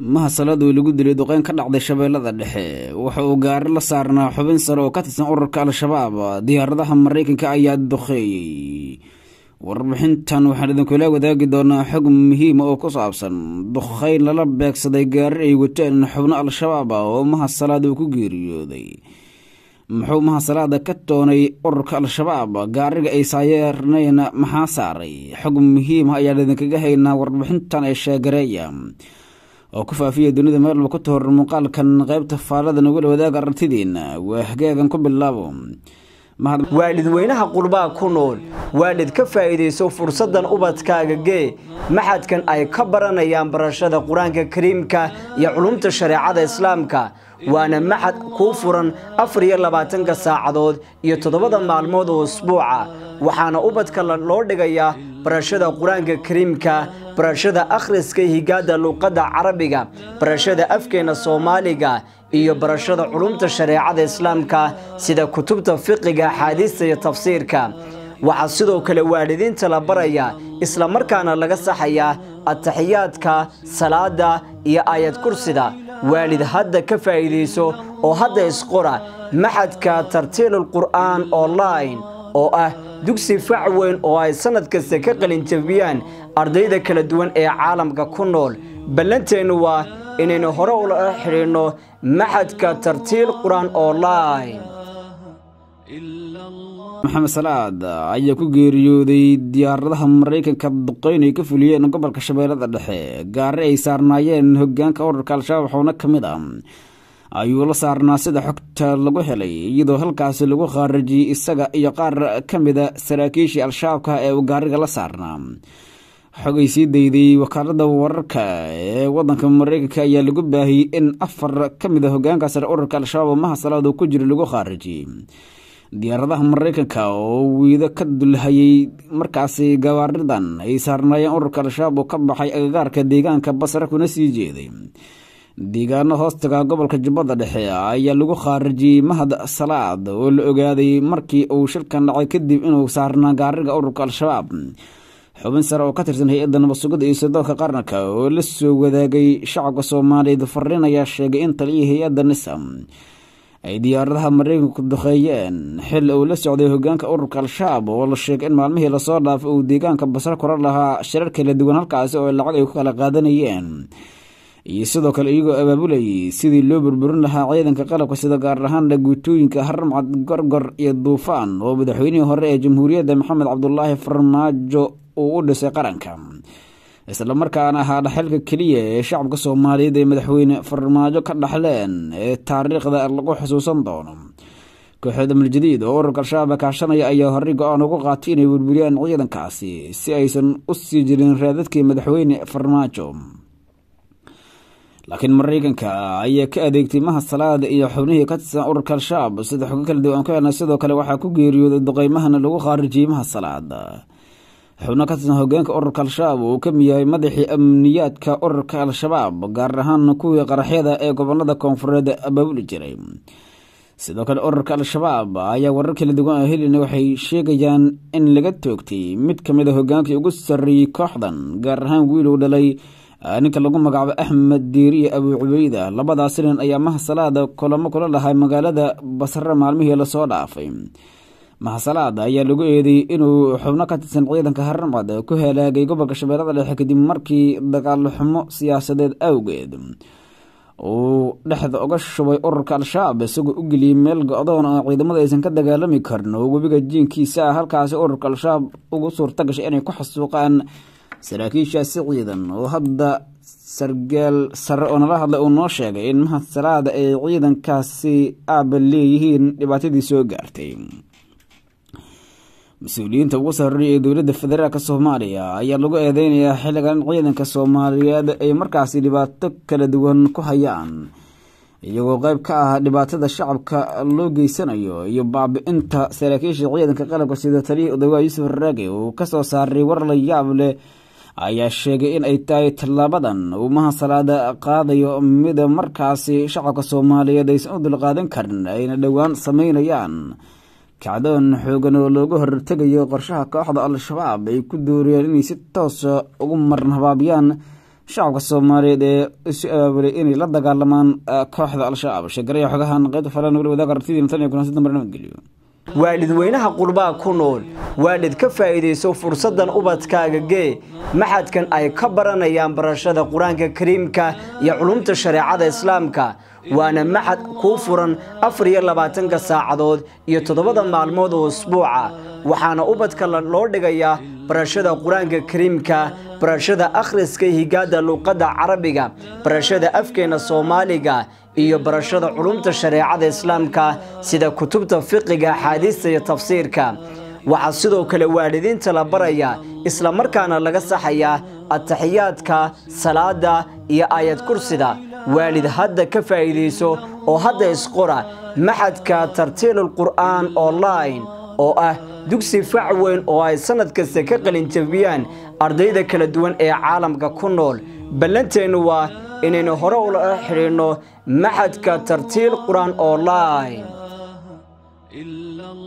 mahasalaad oo lagu dilay duqeyn ka dhacday shabeellada dhexe waxa uu gaari la saarnaa xubin sare oo ka tirsan ururka al-shabaab diyaaradaha maraykanka ayaa duqeeyey warbixintan waxaan idinkula wadaagi doonaa xog muhiima oo ku saabsan duqeyn lala beegsaday gaari ay wateen xubno al-shabaab ah oo mahasalaad uu ku geeriyooday muxuu mahasalaada ka toonay ururka al-shabaab gaariga ay saayeerneen maxaa saaray xog muhiima ayaan idinkaga haynaa warbixintan ee sheegareeya oo ku faafiya dunida meel walba ku tahor muuqaalkan qaybta faallada nagula wadaaga aragtidiina waa hagaagan ku bilaabo waalidweynaha qurbaa ku nool waalid ka faa'iidayso fursaddan ubadkaaga gee maxadkan ay ka baranayaan barashada qur-aanka kariimka iyo culumta shareecada islaamka waana maxad kuu furan afar iyo labaatanka saacadood iyo toddobada maalmood oo usbuuca waxaana ubadka loo dhigayaa barashada qur-aanka kariimka barashada akhriska higaada luuqadda carabiga barashada afkeena soomaaliga iyo barashada culumta shareecada islaamka sida kutubta fiqiga axaadiista iyo tafsiirka waxaa sidoo kale waalidiinta la baraya islamarkaana laga saxayaa ataxiyaadka salaada iyo aayad kursida waalid hadda ka faa'iidayso oo hadda isqora maxadka tartiilul qur'aan online oo ah dugsi fac weyn oo ay sannad kasta ka qalinjabiyaan ardayda kala duwan ee caalamka ku nool ballanteennu waa inaynu hore ula xidhiinno maxadka tartiil qur-aan online maxamed salaad ayaa ku geeriyooday diyaaradaha maraykanka duqeyn ay ka fuliyeen gobolka shabeellada dhexe gaari ay saarnaayeen hogaanka ururka al-shabaab waxuuna ka mid ah ayuu la saarnaa sida xogta lagu helay iyadoo halkaasi lagu khaarajiyey isaga iyo qaar ka mida saraakiishii al-shabaabka ee uu gaariga la saarnaa xogay sii dayday wakaalada wararka ee wadanka maraykanka ayaa lagu baahiyey in afar ka mid a hogaanka sare ururka al-shabaab oo mahasalaad uu ku jiro lagu khaarajiyey diyaaradaha maraykanka oo wiido ka dulhayay markaasi gawaaridan ay saarnaayeen ururka al-shabaab oo ka baxay agagaarka deegaanka basre kuna sii jeeday deegaano hoostaga gobolka jubbada dhexe ayaa lagu khaarijiyey mahad salaad oo la ogaaday markii uu shilkan dhacay kadib inuu saarnaa gaariga ururka al-shabaab xubin sare oo ka tirsan hay-adda nabadsugada iyo sirdoonka qaranka oo la soo wadaagay shacabka soomaaliyeed fariin ayaa sheegay in taliyii hay-adda nisam ay diyaaradaha maraykanku duqeeyeen xil uu la socday hogaanka ururka al-shabaab oo la sheegay in maalmihii lasoo dhaafay uu deegaanka basre kora lahaa shirar kala duwan halkaasi oo lacag ay ku kala qaadanayeen iyo sidoo kale iyagoo abaabulayay sidii loo burburin lahaa ciidanka qalabka sida gaar ahaana guutooyinka haramcad gorgor iyo duufaan oo madaxweynihii hore ee jamhuuriyadda maxamed cabdulaahi farmaajo uu u dhisay qaranka islamarkaana ahaa dhaxalka keliya ee shacabka soomaaliyeed ee madaxweyne farmaajo ka dhaxleen ee taariikhda lagu xusuusan doono kooxda maljadiid oo ururka al-shabaab kaashanaya ayaa horey go-aan ugu qaatay inay burburiyaan ciidankaasi si aysan u sii jirin raadadkii madaxweyne farmaajo laakiin maraykanka ayaa ka adeegtay mahasalaada iyo xubnihii ka tirsan ururka al-shabaab sida xogo kala duwan ku helna sidoo kale waxaa ku geeriyooday duqeymahana lagu khaarijiyey mahasalaad xubno ka tirsan hogaanka ururka al-shabaab uu ka miyahay madaxii amniyaadka ururka al-shabaab gaar ahaan kuwii qaraxyada ee gobolada koonfureed abaabuli jiray sidoo kale ururka al-shabaab ayaa warar kala duwan oo helina waxay sheegayaan in laga toogtay mid ka mid a hogaankii ugu sarreeyey kooxdan gaar ahaan wiiluu dhalay ninka lagu magacaabo axmed diiriye abuu cubeyda labadaas nin ayaa mahasalaada kulamo kula lahay magaalada basre maalmihii lasoo dhaafay mahasalaad ayaa lagu eedeeyey inuu xubno ka tirsan ciidanka haramcad ku halaagay gobolka shabeellada dhexe kadib markii dagaal xumo siyaasadeed awgeed uu dhexda uga shubay ururka al-shabaab isagoo u geliyey meel go-doon oo ciidamada aysan ka dagaalami karin oo webiga jiinkiisa ah halkaasi ururka al-shabaab ugu suurta gashay inay ku xasuuqaan saraakiishaasi ciidan oo hadda sargaal sare oo nala hadlay uu noo sheegay in mahasalaada ay ciidankaasi aaba leeyihiin dhibaatadii soo gaartay mas-uuliyiinta ugu sarreeya ee dowladda federaalk soomaaliya ayaa lagu eedeynayaa xilligan in ciidanka soomaaliyeed ay markaasi dhibaato kala duwan ku hayaan iyagoo qeyb ka ah dhibaatada shacabka loo geysanayo iyo baabi-inta saraakiisha ciidanka qalabka sida taliyii odawaa yuusuf raage uu kasoo saaray war la yaab leh ayaa sheegay in ay tahay tallaabadan uu mahasalaada qaadayo mida markaasi shacabka soomaaliyeed aysan u dulqaadan karin ayna dhowaan sameynayaan kacdoon xoogan oo looga hortegayo qorshaha kooxda al-shabaab ay ku dooriyeen inay si toosa ugu marnabaabiyaan shacabka soomaaliyeed ee isu abaabulay inay la dagaalamaan kooxda al-shabaab sheegaraya xogahan qaybta falan wali wadaag aragtidii tan iyo kulansi dambe nabadgelyo waalidweynaha qurbaha ku nool waalid ka faa'iidayso fursaddan ubadkaaga gee maxadkan ay ka baranayaan barashada qur-aanka kariimka iyo culumta shareecada islaamka waana maxad kuu furan afar iyo labaatanka saacadood iyo toddobada maalmood oo usbuuca waxaana ubadka loo dhigayaa barashada qur-aanka kariimka barashada akhriska higaada luuqadda carabiga barashada afkeena soomaaliga iyo barashada culumta shareecada islaamka sida kutubta fiqiga axaadiista iyo tafsiirka waxaa sidoo kale waalidiinta la barayaa isla markaana laga saxayaa ataxiyaadka salaada iyo aayad kursida waalid hadda ka faa'iidayso oo hadda isqora maxadka tartiilul qur'aan online oo ah dugsi fac weyn oo ay sannad kasta ka qalinjabiyaan ardayda kala duwan ee caalamka ku nool ballanteennu waa inaynu hore ula xidhiidhno maxadka tartiil qur-aan online